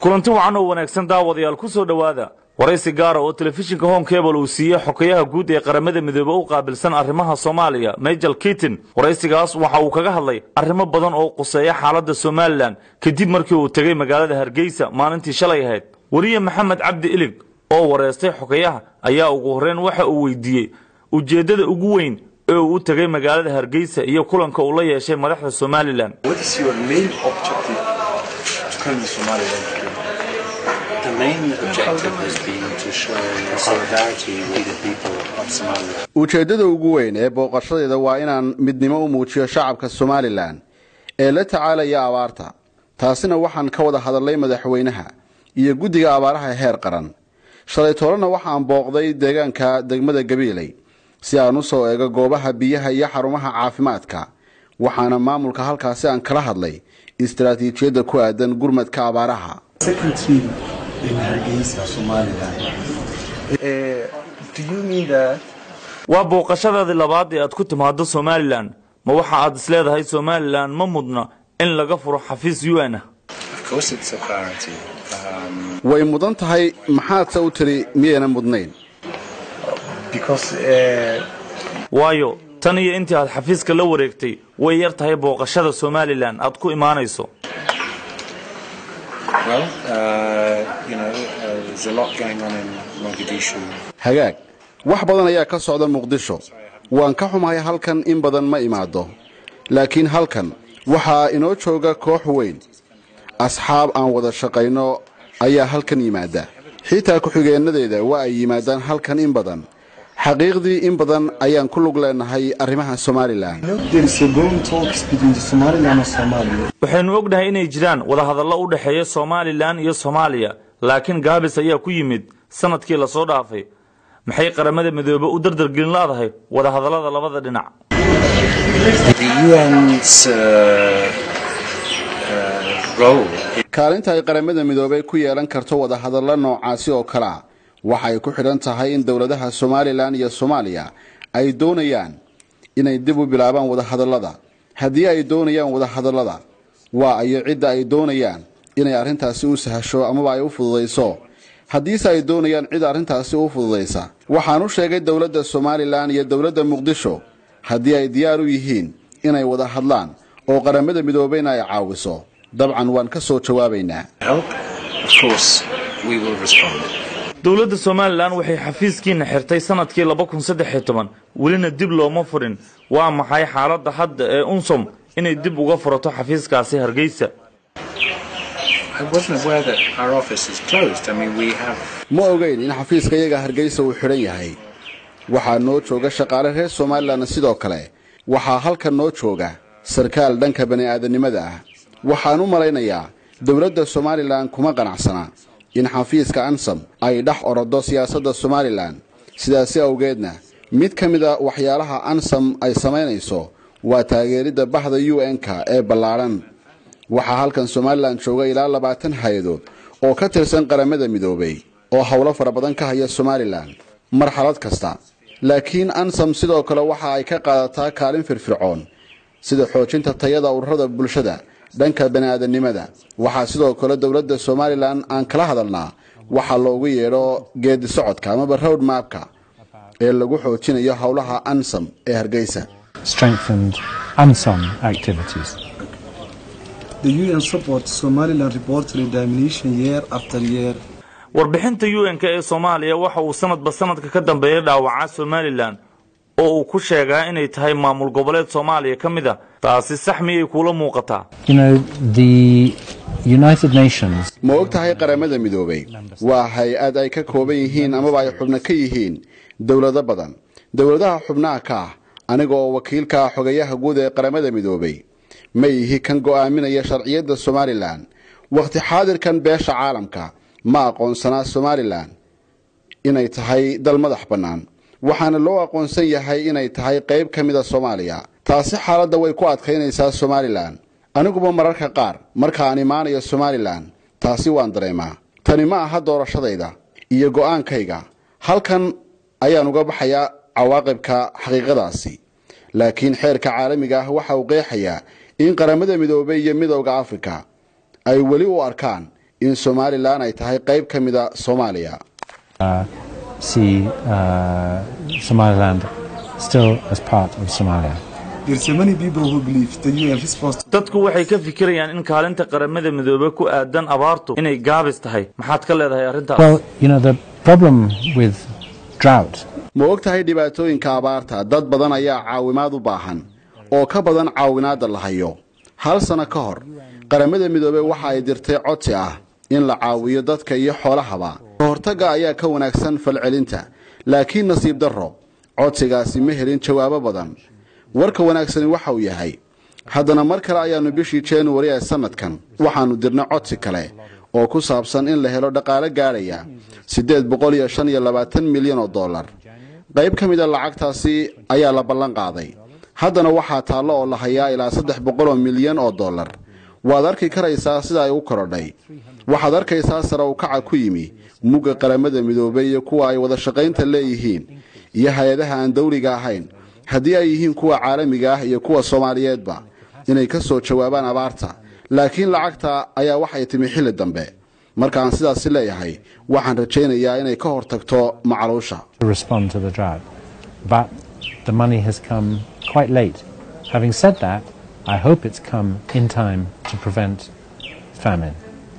kulanti wacan oo wanaagsan daawadayaal ku soo dhowaada waraysi gaara oo telefishinka home cable uu siiyey xokeyaha guud ee qaramada midoobe u qaabilsan arrimaha soomaaliya majel kitin waraysigaas waxa uu kaga hadlay arrimo badan oo quseeya xaaladda somalilan kadib markii uu tegey magaalada hargeysa maalintii shalay ahayd weriye maxamed cabdi ilig oo wareystay xokeyaha ayaa ugu horreyn waxa uu weydiiyey ujeeddada ugu weyn ee uu u tegey magaalada hargeysa iyo kulanka uu la yeeshay madaxda somalilan What is your main objective to come to Somaliland? The main objective has been to show solidarity with the people of Somalia. ujeeddada ugu weyn ee booqashadeeda waa inaan midnimo u muujiyo shacabka somalilan ee la tacaalaya abaarta taasina waxaan ka wada hadalnay madaxweynaha iyo guddiga abaaraha heer qaran shalay toolana waxaan booqday deegaanka degmada gabiiley si aan u soo eego goobaha biyaha iyo xarumaha caafimaadka waxaana maamulka halkaasi aan kala hadlay istaraatiijiyadda ku aadan gurmadka abaaraha secretary in Hargeisa, Somaliland. Uh, do you mean that waa booqashadaadii labaad ee aad ku timaado somalilan ma waxa aad isleedahay somalilan ma mudna in laga furo xafiis u n ah Of course, it's a priority. Um, way mudan tahay maxaadse u tiri miyayna mudnayn because uh, waayo tan iyo intii aad xafiiska la wareegtay way yar tahay booqashada somalilan aad ku imaanayso well, uh, you know, uh, there's a lot going on in Mogadishu. hagaag wax badan ayaa ka socda muqdisho waan ka xumahay halkan in badan ma imaado laakiin halkan waxaa inoo jooga koox weyn asxaab aan wada shaqayno ayaa halkan yimaada xitaa ku-xigeenadeeda waa ay yimaadaan halkan in badan xaqiiqdii in badan ayaan ku lug leenahay arrimaha somalilan You know, there is a going talks between the Somaliland and Somalia. waxaynu ognahay inay jiraan wadahadallo u dhexeeya somalilan iyo soomaaliya laakiin gaabis ayaa ku yimid sanadkii lasoo dhaafay maxay qaramada midoobe u dardargelin laadahay wadahadallada labada dhinac The UN's uh, uh, role kaalinta ay qaramada midoobay ku yeelan karto wadahadallo noocaasi oo kale a waxay ku xidhan tahay in dowladaha somalilan iyo soomaaliya ay doonayaan inay dib u bilaabaan wadahadallada haddii ay doonayaan wadahadallada waa ayo cidda ay doonayaan inay arrintaasi u sahasho amaba ay u fududayso haddiise ay doonayaan cid arrintaasi u fududaysa waxaan u sheegay dowladda somalilan iyo dowladda muqdisho haddii ay diyaar u yihiin inay wada hadlaan oo qaramada midoobeyna ay caawiso dabcan waan ka soo jawaabaynaa help. Of course, we will respond. dowladda somalilan waxay xafiiskiina xirtay sanadkii laba kun saddex iyo toban welina dib looma furin waa maxay xaaladda hadda ee unsom inay dib uga furato xafiiskaasi hargeysa I wasn't aware that our office is closed. I mean, we have ma ogeyn in xafiiska iyaga hargeysa uu xidhan yahay waxaa noo jooga shaqaale reer somalilan sidoo kale waxaa halkan noo jooga sarkaal dhanka bani'aadanimada ah waxaan u malaynayaa dowladda somalilan kuma qanacsana in xafiiska ansam ay dhex orodo siyaasadda somalilan sidaasi awgeedna mid ka mid a waxyaalaha ansam ay samaynayso waa taageeridda bahda u n-ka ee ballaadhan waxaa halkan somalilan jooga ilaa labaatan hay-adood oo ka tirsan qaramada midoobay oo howlo fara badan ka haya somalilan marxalad kasta laakiin ansam sidoo kale waxa ay ka qaadataa kaalin firfircoon sida xoojinta tayada ururada bulshada dhanka bani'aadanimada waxaa sidoo kale dowladda somalilan aan kala hadalnaa waxaa loogu yeedho geedi socodka amaba road mapka ee lagu xoojinayo howlaha ansam ee hargeysa strengthened UNSOM activities. The UN supports Somaliland reportedly domination year after year. warbixinta u n-k ee soomaaliya waxa uu sanadba sanadka ka dambeeya dhaawacaa somalilan oo uu ku sheegaa inay tahay maamul goboleed soomaaliya ka mid a taasi sax miyay kuula muuqataa You know, the United Nations ma og tahay qaramada midoobay waa hay-ad ay ka kooban yihiin amaba ay xubno ka yihiin dowlado badan dowladaha xubnaha ka ah aniga oo wakiilka ah xogayaha guud ee qaramada midoobay ma ihi kan go'aaminaya sharciyadda somalilan wakhti xaadirkan beesha caalamka ma aqoonsanaa somalilan inay tahay dal madax bannaan waxaana loo aqoonsan yahay inay tahay qayb ka mid a soomaaliya taasi xaaladda way ku adkaynaysaa somalilan aniguba mararka qaar marka aan imaanayo somalilan taasi waan dareemaa tani ma aha doorashadayda iyo go'aankayga halkan ayaan uga baxayaa cawaaqibka xaqiiqadaasi laakiin xeerka caalamiga ah waxa uu qeexayaa in qaramada midoobay iyo midowda afrika ay weli u arkaan in somalilan ay tahay qayb ka mida soomaaliya see uh, Somaliland still as part of Somalia. There's so many people who believe the UN response to dadku waxay ka fikirayaan in kaalinta qaramada midoobey ku aadan abaartu inay gaabis tahay maxaad ka leedahay arrintaas Well, you know, the problem with drought ma og tahay dhibaatooyinka abaarta dad badan ayaa caawimaad u baahan oo ka badan caawinaadda la hayo hal sano ka hor qaramada midoobey waxa ay dirtay codsi ah in la caawiyo dadka iyo xoolahaba ka hortagga ayaa ka wanaagsan falcelinta laakiin nasiib darro codsigaasi ma helin jawaabo badan warka wanaagsani waxa uu yahay haddana mar kale ayaannu bishii januari ee sannadkan waxaannu dirnay codsi kale oo ku saabsan in la helo dhaqaale gaadhaya siddeed boqol iyo shan iyo labaatan milyan oo dollar qayb ka mida lacagtaasi ayaa la ballan qaaday haddana waxaa taallo oo la hayaa ilaa saddex boqol oo milyan oo dollar waad arki karaysaa sida ay u korodhay waxaad arkaysaa sare u kaca ku yimi mugga qaramada midoobay iyo kuwa ay wada shaqaynta leeyihiin iyo hay-adaha aan dawliga ahayn haddii ay yihiin kuwa caalamiga ah iyo kuwa soomaaliyeedba inay ka soo jawaabaan abaarta laakiin lacagta ayaa waxay timi xilli dambe markaan sidaasi leeyahay waxaan rajaynayaa inay ka hortagto macaluusha to respond to the drought. But the money has come quite late. Having said that, I hope it's come in time to prevent famine.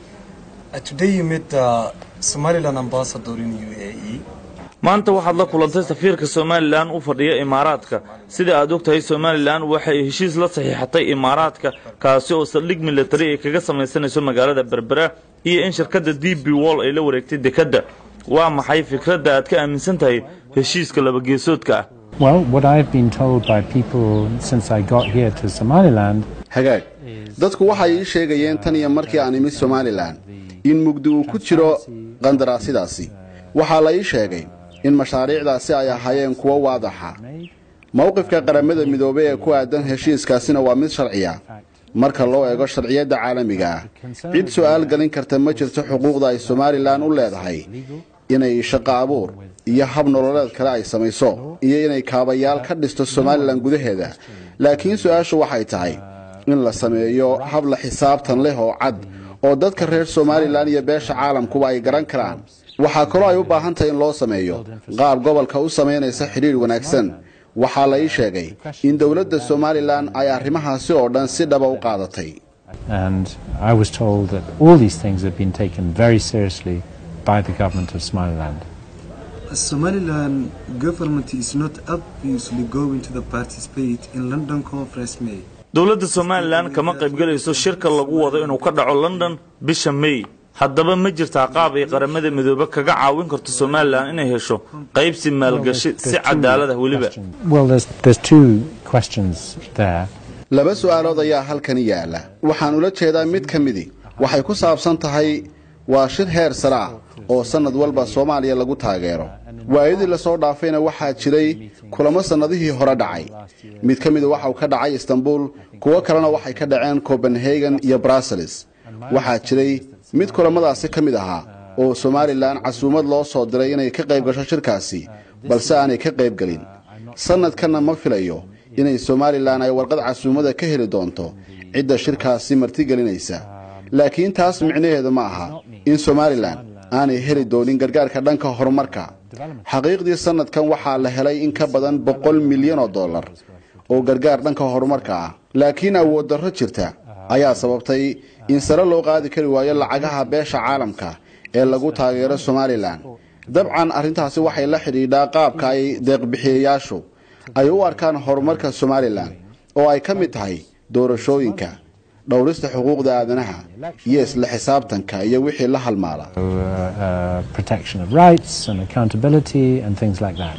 Uh, today you met the Somaliland ambassador in UAE. maanta waxaad la kulantay safiirka somalilan u fadhiya imaaraadka sida aad ogtahay somalilan waxay heshiis la saxiixatay imaaraadka kaasi oo saldhig militari ay kaga samaysanayso magaalada berbera iyo in shirkadda d b wall ay la wareegtay dekedda waa maxay fikradda aad ka aaminsan tahay heshiiska labageesoodka ah Well, what I've been told by people since I got here to Somaliland hagaag dadku waxay ii sheegayeen tan iyo markii aan imid somalilan in mugdi uu ku jiro qandaraasyadaasi waxaa la ii sheegay in mashaariicdaasi ay ahaayeen kuwo waadaxa mowqifka qaramada midoobey ee ku aadan heshiiskaasina waa mid sharciya marka loo eego sharciyadda caalamiga ah cid su'aal gelin karta ma jirto xuquuqda ay somalilan u leedahay inay shaqo abuur iyo hab nololeed kale ay samayso iyo inay kaabayaal ka dhisto somalilan gudaheeda laakiin su-aashu waxay tahay in la sameeyo hab la xisaabtan leh oo cad oo dadka reer somalilan iyo beesha caalamkuba ay garan karaan waxaa kaloo ay u baahan tahay in loo sameeyo qaab gobolka u samaynaysa xidhiidh wanaagsan waxaa la ii sheegay in dowladda somalilan ay arrimahaasi oo dhan si dhaba u qaadatay and I was told that all these things have been taken very seriously by the government of Somaliland. The Somaliland government is not obviously going to the participate in London conference May. dowladda somalilan kama qaybgelayso shirka lagu wado inuu ka dhaco london bisha may haddaba ma jirtaa qaab ay qaramada midoobe kaga caawin karto somalilan inay hesho qaybsi maalgashi si cadaalad ah weliba Well, there's, there's two questions there. laba su'aalood ayaa halkani yaala waxaan ula jeedaa mid ka midi waxay ku saabsan tahay waa shir heer sare ah oo sannad walba soomaaliya lagu taageero waayadii lasoo dhaafayna waxaa jiray kulamo sannadihii hore dhacay mid ka mida waxa uu ka dhacay istanbul kuwo kalena waxay ka dhaceen copenhagen iyo brussels waxaa jiray mid kulamadaasi ka mid ahaa oo somalilan casuumad loo soo diray inay ka qayb gasho shirkaasi balse aanay ka qayb gelin sannadkanna ma filayo inay somalilan ay warqad casuumada ka heli doonto cidda shirkaasi martigelinaysa laakiin taas micnaheedu ma aha in somalilan aanay heli doonin gargaarka dhanka horumarka xaqiiqdii sannadkan waxaa la helay in ka badan boqol milyan oo dollar oo gargaar dhanka horumarka ah laakiin awood darro jirta ayaa sababtay in sare loo qaadi kari waayo lacagaha beesha caalamka ee lagu taageero somalilan dabcan arrintaasi waxay la xidhiidhaa qaabka ay deeqbixiyayaashu ay u arkaan horumarka somalilan oo ay ka mid tahay doorashooyinka dhowrista xuquuqda aadanaha iyo isla xisaabtanka iyo wixii la halmaala So, uh, uh, protection of rights and accountability and things like that.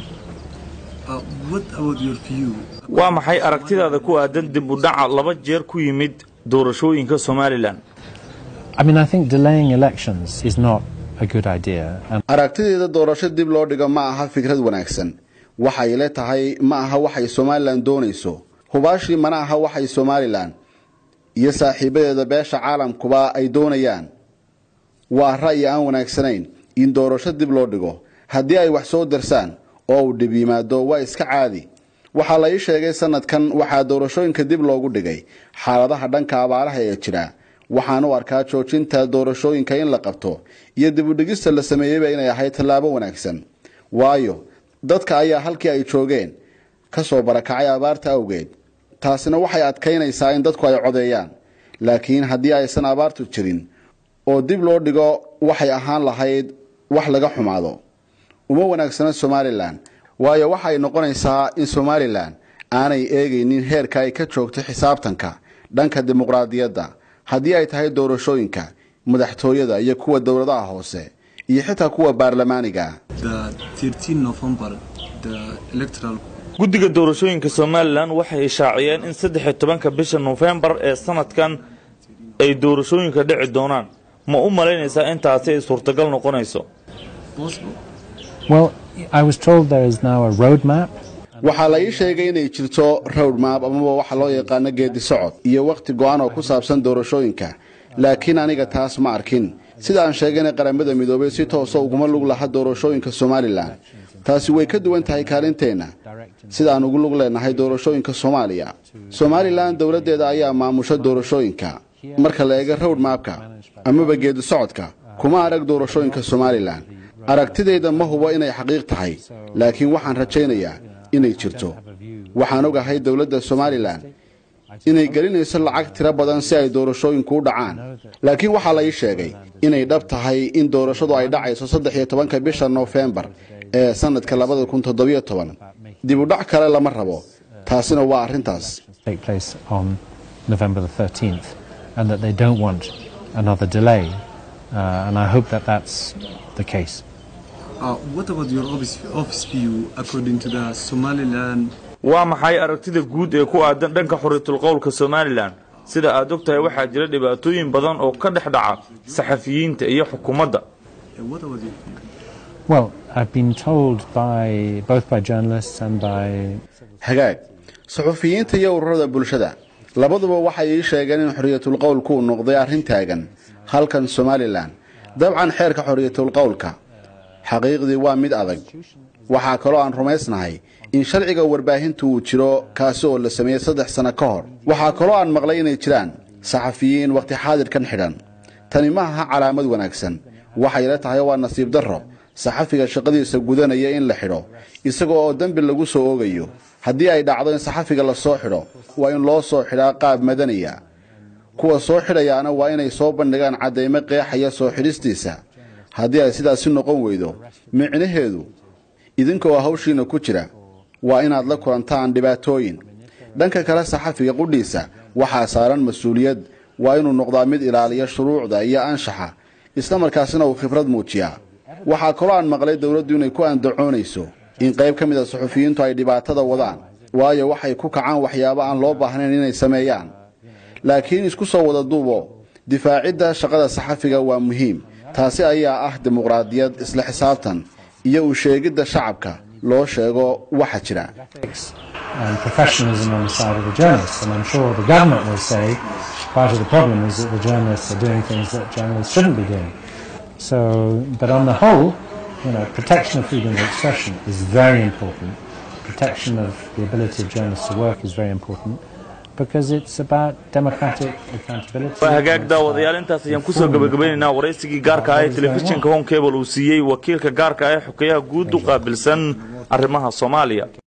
Uh, what about your view? waa maxay aragtidaada ku aadan dib u dhaca laba jeer ku yimid doorashooyinka somalilan I mean, I think delaying elections is not a good idea. And aragtideeda doorasho dib loo dhigo ma aha fikrad wanaagsan waxay le tahay ma aha waxay somalilan doonayso hubaashii mana aha waxay somalilan iyo saaxiibadeeda beesha caalamkuba ay doonayaan waa ra'yi aan wanaagsanayn in doorasho dib loo dhigo haddii ay wax soo darsaan oo uu dhib yimaado waa iska caadi waxaa la ii sheegay sanadkan waxaa doorashooyinka dib loogu dhigay xaaladaha dhanka abaaraha ee jira waxaan u arkaa joojinta doorashooyinka in la qabto iyo dibudhigista la sameeyeyba inay ahayd tallaabo wanaagsan waayo dadka ayaa halkii ay joogeen ka soo barakacay abaarta awgeed taasina waxay adkaynaysaa in dadku ay codeeyaan laakiin haddii aysan abaartu jirin oo dib loo dhigo waxay ahaan lahayd wax laga xumaado uma wanaagsana somalilan waayo waxay noqonaysaa in somalilan aanay eegaynin heerka ay ka joogto xisaabtanka dhanka dimuqraadiyadda haddii ay tahay doorashooyinka madaxtooyada iyo kuwa dowladaha hoose iyo xitaa kuwa baarlamaaniga The 13 November, the electoral guddiga doorashooyinka somalilan waxay ishaaciyeen in saddex iyo tobanka bisha nofembar ee sanadkan ay doorashooyinka dhici doonaan ma u malaynaysaa intaasi ay suurtagal noqonayso possible. Well, I was told there is now a roadmap. waxaa la ii sheegay inay jirto road map amaba waxa loo yaqaano geedi socod iyo wakhti go-an oo ku saabsan doorashooyinka laakiin aniga taas ma arkin sida aan sheegayna qaramada midoobay si toosa uguma lug laha doorashooyinka somalilan taasi way ka duwan tahay kaalinteenna sida aan ugu lug leenahay doorashooyinka soomaaliya somalilan dowladdeeda ayaa maamusha doorashooyinka marka la eego road mapka amaba geedi socodka kuma arag doorashooyinka somalilan aragtidayda ma hubo inay xaqiiq tahay laakiin waxaan rajaynayaa inay jirto waxaan ogahay dowladda somalilan inay gelinayso lacag tiro badan si ay doorashooyinku u dhacaan laakiin waxaa la ii sheegay inay dhab tahay in doorashadu ay dhacayso saddex iyo tobanka bisha noofembar ee sanadka labada kun toddobiyo toban dib u dhac kale lama rabo taasina waa arrintaas take place on November the 13th, and that they don't want another delay. Uh, and I hope that that's the case. Uh, what about your office, office view according to the Somaliland waa maxay aragtida guud ee ku aadan dhanka xuriyatul qowlka somalilan sida aad og tahay waxaa jira dhibaatooyin badan oo ka dhex dhaca saxafiyiinta iyo xukuumadda Uh, what about your view? Well, I've been told by both by journalists and by hagaag suxufiyiinta iyo ururada bulshada labaduba waxay ii sheegeen in xorriyatul qowlku uu noqday arrin taagan halkan somalilan dabcan xeerka xorriyatul qowlka xaqiiqdii waa mid adag waxaa kaloo aan rumaysnahay in sharciga warbaahintu uu jiro kaasi oo la sameeyey saddex sano ka hor waxaa kaloo aan maqlay inay jiraan saxafiyiin wakhti xaadirkan xidhan tani ma aha calaamad wanaagsan waxay la tahay waa nasiib darro saxafiga shaqadiisa gudanaya in la xidho isaga oo dembi lagu soo oogayo haddii ay dhacdo in saxafiga la soo xidho waa in loo soo xidhaa qaab madaniya kuwa soo xidhayaana waa inay soo bandhigaan caddaymo qeexaya soo xidhistiisa haddii ay sidaasi noqon weydo micnaheedu idinkoo hawshiina ku jira waa inaad la kulantaan dhibaatooyin dhanka kale saxafiga qudhiisa waxaa saaran mas-uuliyad waa inuu noqdaa mid ilaaliya shuruucda iyo anshaxa isla markaasina uu khibrad muujiyaa waxaa kaloo aan maqlay dowladdu inay ku andacoonayso in qayb ka mid a suxufiyiintu ay dhibaatada wadaan waayo waxay ku kacaan waxyaabo aan loo baahnayn inay sameeyaan laakiin isku soo wada duubo difaacidda shaqada saxafiga waa muhiim taasi ayaa ah dimuqraadiyad isla xisaabtan iyo u sheegidda shacabka loo sheego waxa jira and professionalism on the side of the journalists. And I'm sure the government will say part of the problem is that the journalists are doing things that journalists shouldn't be doing. So, but on the whole, you know, protection of freedom of expression is very important. Protection of the ability of journalists to work is very important because it's about democratic accountability. waa hagaag daawadayaal intaas ayaan kusoo gabagabaynaynaa waraysigii gaarka ah ee telefishinka home cable uu siiyey wakiilka gaarka ah ee xokeyaha guud u qaabilsan arrimaha soomaaliya